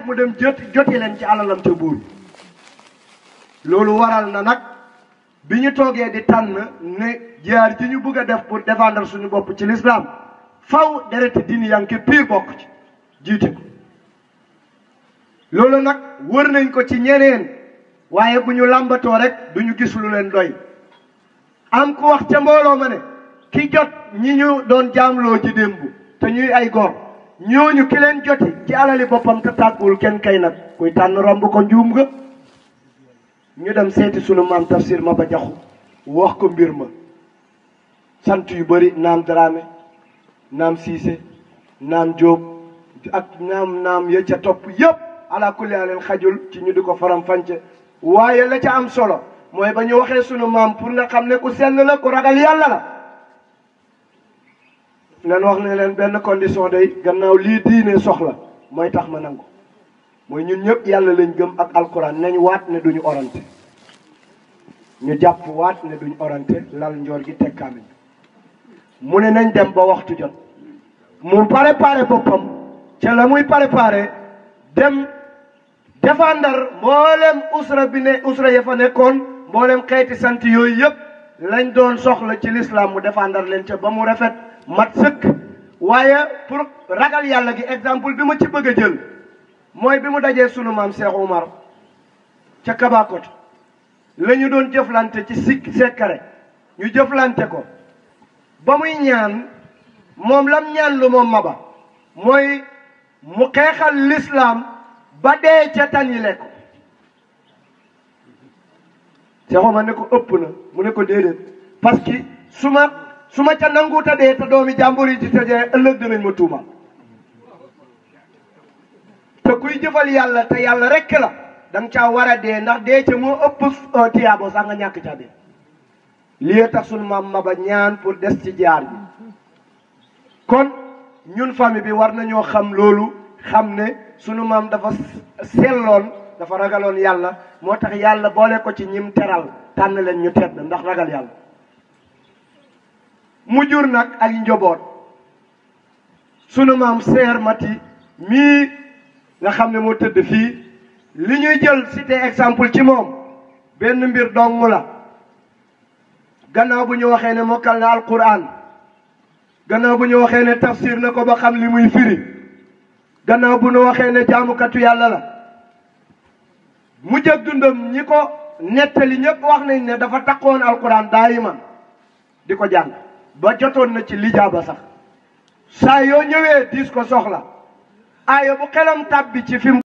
mu dem jot joti leen ci alalam ca buur loolu waral na nag bi ñu toogee di tànn ne jihaar ji ñu bëgg a def pour défendre suñu bopp ci l'islam faw dereti diini yanke pire bokk ci jiite ko loolu nag wër nañ ko ci ñeneen waaye bu ñu làmbatoo rek duñu gis lu leen doy am ku wax ca mbooloo ma ne ki jot ñi ñu doon jaamloo ci démb te ñuy ay gor ñooñu ki leen joti ci alali boppam te tàgguwul kenn kay nag kuy tànn romb ko njuum nga ñu dem seeti sunu maam tafsir ma ba jaxu wax ko mbir ma sant yu bëri naam Dramé naam Cissé naam Diop ak naam naam ya ca topp yëpp ala kulli leen xajul ci ñu di ko faram fànce waaye la ca am solo mooy ba ñu waxee sunu maam pour nga xam ne ku sell la ku ragal yàlla la leen wax ne leen benn condition day gannaaw lii diine soxla mooy tax ma nangu mooy ñun ñëpp yàlla lañ gëm ak alquran nañ waat ne duñu orante ñu jàpp waat ne duñu orante lal njoor gi teg kaamil mu ne nañ dem ba waxtu jot mu préparé boppam ca la muy préparé dem défendre mboolem usra bi ne usra ya fa nekkoon mboolem xeeti sant yooyu yëpp lañ doon soxla ci l'islam mu défendre leen ca ba mu rafet mat sëkk waaye pour ragal yàlla gi exemple bi ma ci bëgg a jël mooy bi mu dajee sunu maam Cheikh Oumar ca Kabakoto la ñu doon jëflante ci sikk sekkare ñu jëflante ko ba muy ñaan moom lam ñaan lu moom maba mooy mu xeexal l'islam ba dee ca tanile ko Cheikh Oumar ne ko ëpp na mu ne ko déedéet parce que su ma su ma ca nanguuta dee te doomi jàmbur yi ci tëjee ëllëg dinañ ma tuuma te kuy jëfal yàlla te yàlla rekk la da nga caa war a dee ndax dee ca moo ëpp tiyaabo sax nga ñàkk ca dee lii tax sunu maam Maba ñaan pour des ci jaar bi kon ñun famille bi war nañoo xam loolu xam ne sunu maam dafa selloon dafa ragaloon yàlla moo tax yàlla boole ko ci ñim teral tànn leen ñu tedd ndax ragal yàlla mu jur nag ak njoboot sunu maam seer mati mii nga xam ne moo tëdd fii li ñuy jël cité exemple ci moom benn mbir dong la gannaaw bu ñu waxee ne mokkal na alquran gannaaw bu ñu waxee ne tafsir na ko ba xam li muy firi gannaaw bu ñu waxee ne jaamukatu yàlla la mu jëg dundam ñi ko nettali ñëpp wax nañ ne dafa takkoon alquran daayiman di ko jàng ba jotoon na ci lijaaba sax saa yoo ñëwee diis ko soxla aaya bu xelam tàbbi ci fi